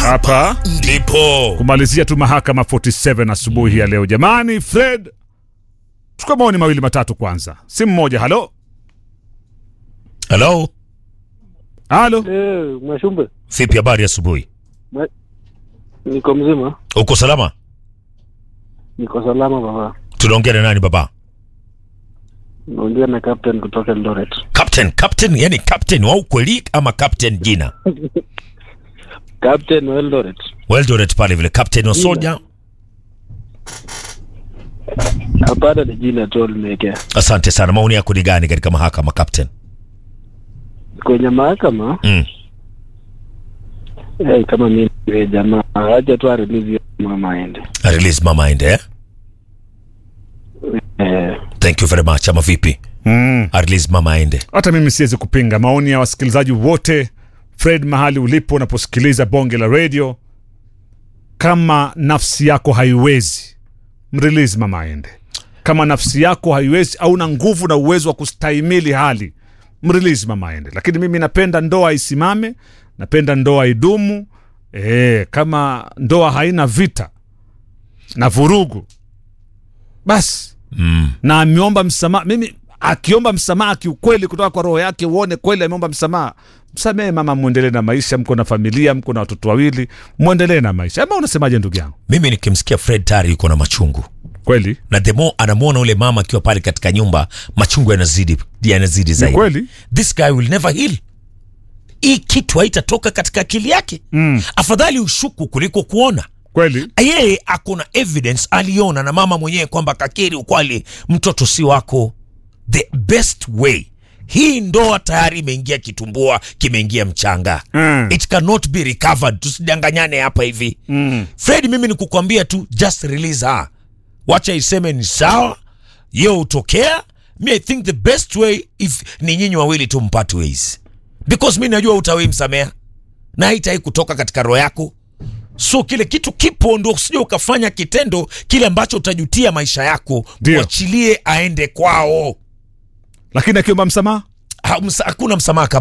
hapa ndipo kumalizia tu mahakama 47 asubuhi ya leo. Jamani, Fred, chukua maoni mawili matatu kwanza. Simu moja. Halo, halo halo. Eh, Mwashumbe, vipi habari asubuhi niko mzima, uko salama niko salama baba. tunaongea na nani baba Naongea na captain kutoka Eldoret. captain captain yani captain wa ukweli ama captain jina Captain wa Eldoret. Weldoret pale vile captain wa soja Hapana, ni jina tu limewekea asante sana maoni yako ni gani katika mahakama captain kwenye mahakama. mm. Eh, kama mimi ni jamaa, acha tu arelease hiyo mama aende. release mama aende eh? Eh, thank you very much ama vipi Mm. release mama aende Hata mimi siwezi kupinga maoni ya wasikilizaji wote. Fred, mahali ulipo unaposikiliza bonge la radio, kama nafsi yako haiwezi mrelease mama aende. Kama nafsi yako haiwezi au na nguvu na uwezo wa kustahimili hali mrelease mama aende. Lakini mimi napenda ndoa isimame, napenda ndoa idumu. E, kama ndoa haina vita na vurugu basi mm. na ameomba msamaha. Mimi akiomba msamaha kiukweli kutoka kwa roho yake, uone kweli ameomba msamaha, msamehe mama, mwendelee na maisha. Mko na familia, mko na watoto wawili, mwendelee na maisha. Ama unasemaje ndugu yangu? mimi nikimsikia fred tayari yuko na machungu Kweli na the more anamwona ule mama akiwa pale katika nyumba machungu yanazidi yanazidi ni zaidi kweli. this guy will never heal hii kitu haitatoka katika akili yake Mm. afadhali ushuku kuliko kuona Kweli yeye ako na evidence aliona na mama mwenyewe kwamba kakiri ukwali mtoto si wako the best way hii ndoa tayari imeingia kitumbua kimeingia mchanga Mm. it cannot be recovered tusidanganyane hapa hivi mm. fred mimi ni kukwambia tu just release her wacha iseme ni sawa yo utokea mi i think the best way if ni nyinyi wawili tu mpate ways because mi najua utawei msamea na haitai kutoka katika roho yako so kile kitu kipo ndo usije ukafanya kitendo kile ambacho utajutia maisha yako Ndio. mwachilie aende kwao Lakini akiomba msamaha Ha- msa- hakuna msamaha kama